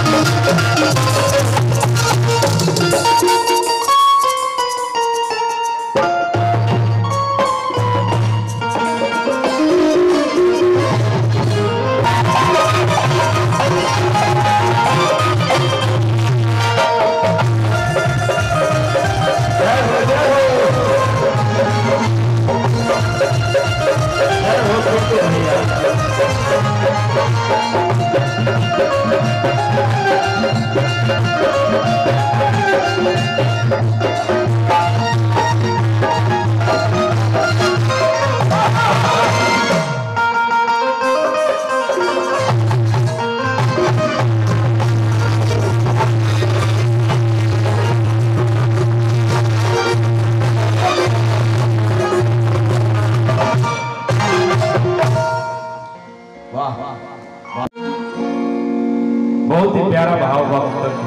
वाह बहुत ही प्यारा भाव वक्त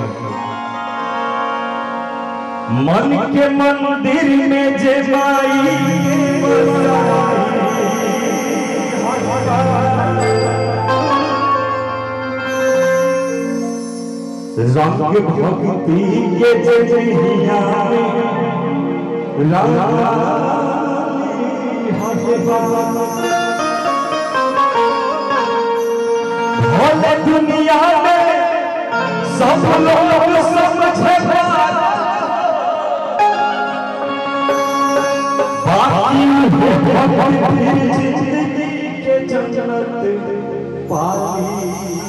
मन के मंदिर में जे माई रंग भक्ति के जे जहिया भोले दुनिया में सब लोग समझे बाकी भक्ति जिंदगी के जन्नत पाई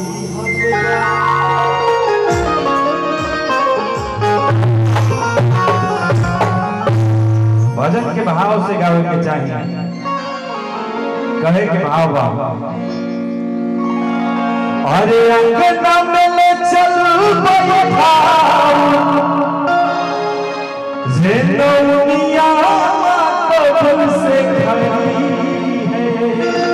भजन के भाव से गावे के चाहिए कहे के भाव बा अरे अंगना में ले चल बैठाओ जे दुनिया कबल से खड़ी है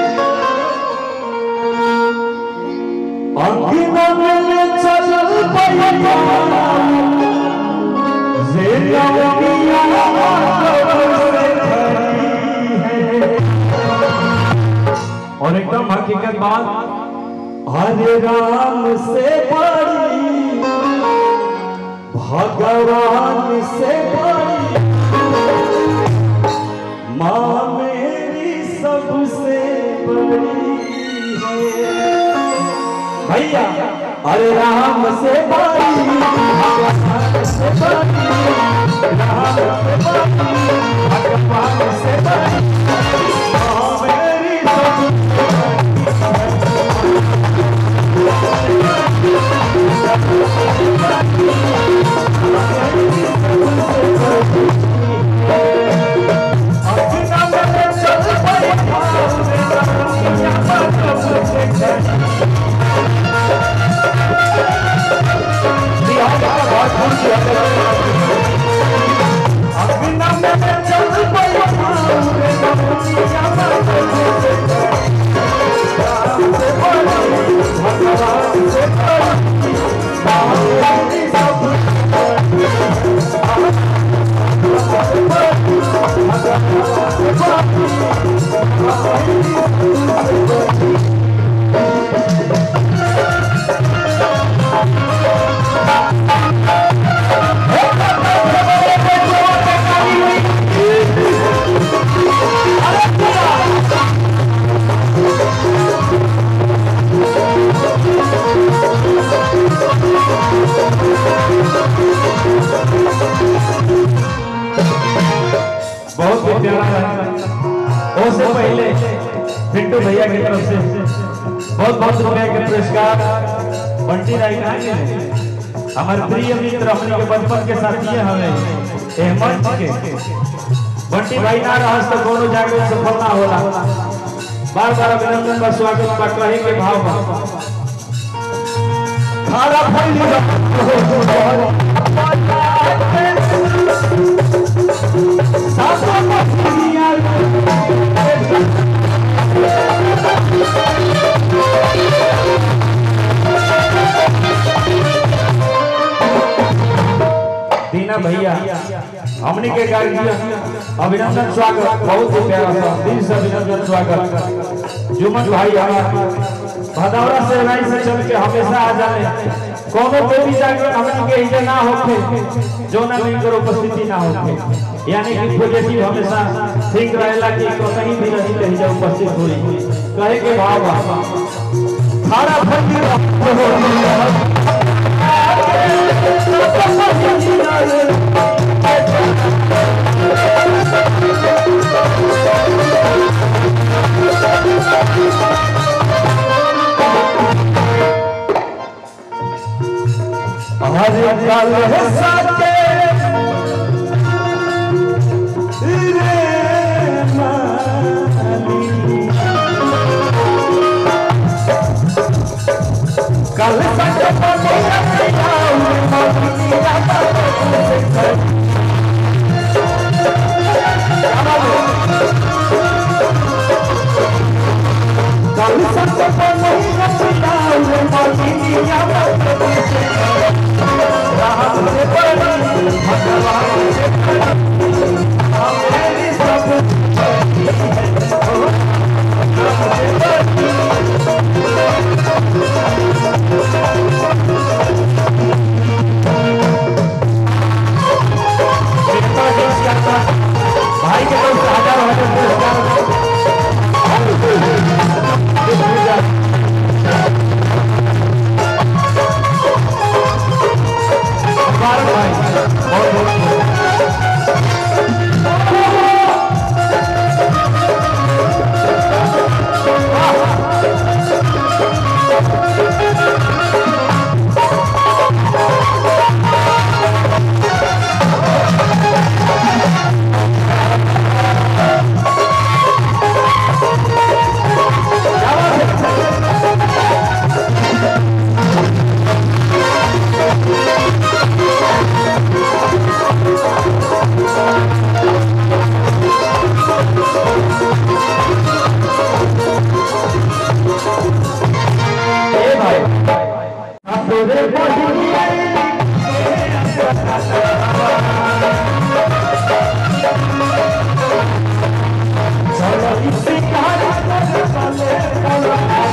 अंगना में ले चल बैठाओ जे दुनिया कबल से खड़ी है और एकदम हकीकत बात हरे राम से बड़ी भगवान से बड़ी माँ मेरी सबसे बड़ी है भैया अरे राम से बड़ी भगवान से बड़ी राम से बड़ी भगवान से बड़ी माँ मेरी सबसे बहुत ही प्यारा है उससे पहले पिंटू भैया की तरफ से बहुत बहुत रुपए के पुरस्कार बंटी राय का हमारे प्रिय मित्र अपने के बचपन के साथी हमें हेमंत के बंटी भाई ना रहस तो कोनो जाके सफल ना होला बार बार अभिनंदन बा स्वागत बा कहे के भाव बा खारा फैली सासों को दुनिया दीना भैया हमने के गार्जियन अभिनंदन स्वागत बहुत ही प्यारा सा दिल से अभिनंदन स्वागत जुमन भाई हमारा भदौरा से राई से चल के हमेशा आ जाए कोनो देवी जाके हमन के इजे ना होखे जो ना इनकर उपस्थिति ना होखे यानी कि पॉजिटिव हमेशा ठीक रहेला कि कहीं भी रही रही जा उपस्थित होई कहे के भाव बा खारा फकीर हरे कल है साथे रे माली कल साथे पनिया पियाऊ मनिया बाबू कल साथे पनिया पियाऊ मनिया बाबू राम से बड़ी भगवान से बड़ी हमें सब भाई के तरफ से हजार हजार पुरस्कार भाई बहुत बहुत ए भाई आप तोरे चलो इसी कहानी को चले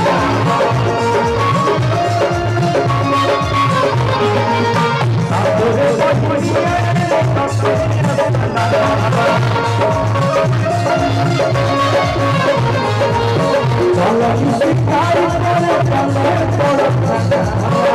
चलो इसी कहानी को चले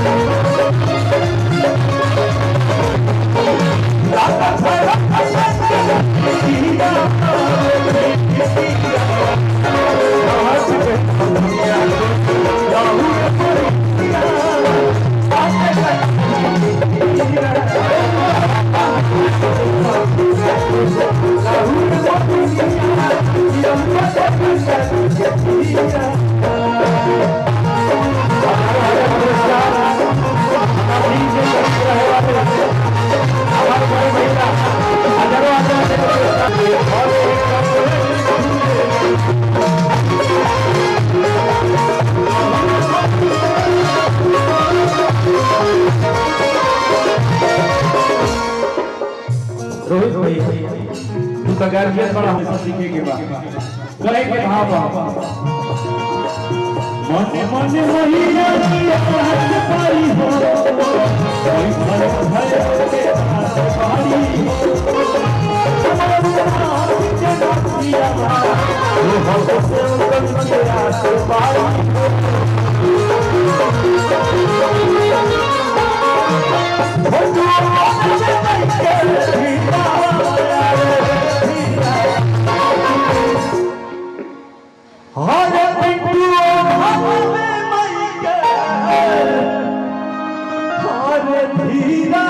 रोहित भाई तू तो गार्जियन बड़ा हमसे सीखे के बा कहे के भाव बा मन मन महिया की हाथ पाई हो कोई भय भय के हाथ पाई वो हम से उनके के हाथ पाई हरे पिंटू हम में मई के हरे धीरा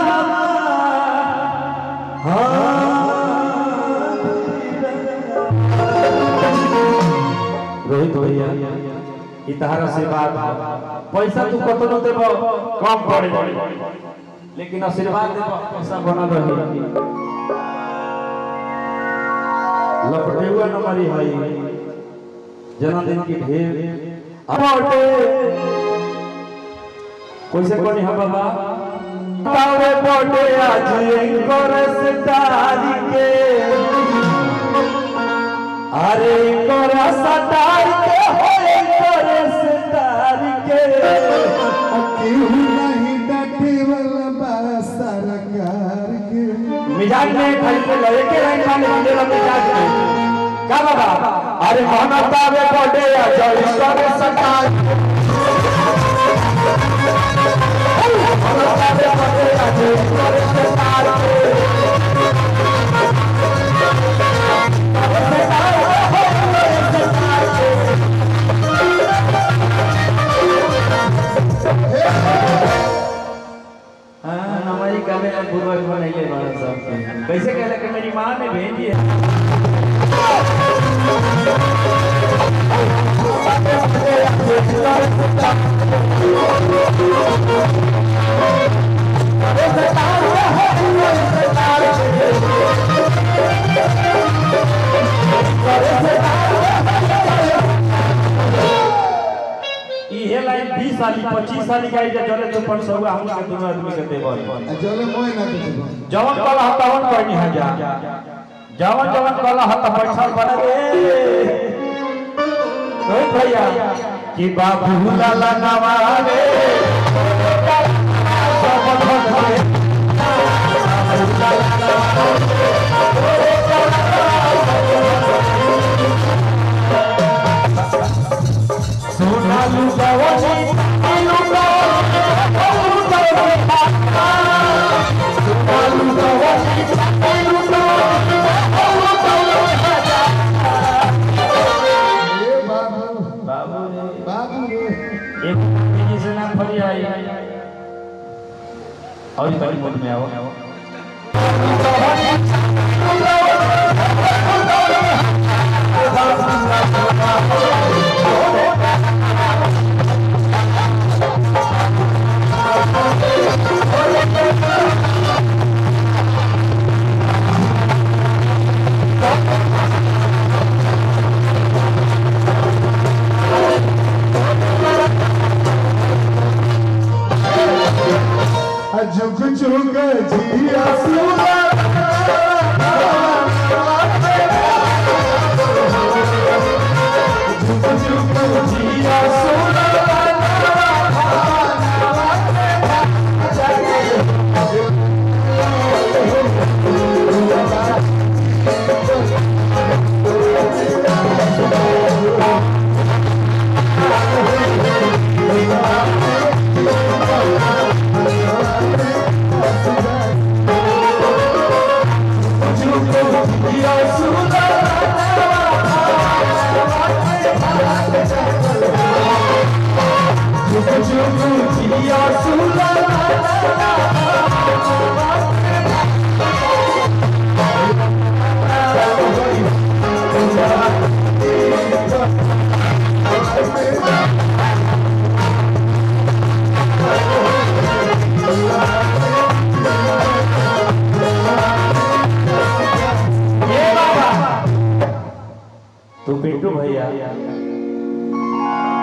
रोहित भैया ई तहरा से बात पैसा तू कतनो देब कम पड़े लेकिन आशीर्वाद देब पैसा बनल रही लपटेहुआ नंबरी है जन्मदिन की ढेर अबोटे कैसे कोनी हम बाबा तावे बोटे आज एंकर से तारी के अरे एंकर सतार के हो एंकर से तारी लाइन में खड़ी पे लगे के लाइन में मिले लगे जाके का बाबा अरे मोहम्मद आवे बड़े या जय करे सरकार मोहम्मद आवे बड़े या जय करे सरकार हाँ, हमारी कभी पूर्वज बनैले बाड़ा सब कैसे कहला कि मेरी माँ ने भेजी है इहे लाइन 20 साल 25 साल का इजा चले तो पर सब हम के दोनों आदमी के देबल चले मोय ना देबो जवन कला हतावन कहनी है जा जवन जवन कला हत बैठल बने रे रोहित भैया कि बाबू लाला नवारे सब भक्त रे। सोनालू गवनी नीलू गवनी सोनालू गवनी नीलू ए बाबू बाबू रे बाबू रे एक जी से नाम फरी आई और बड़ी मुझ में आओ झुक झुक जिया सुना झुक झुक जिया सुना तो पिंटू भैया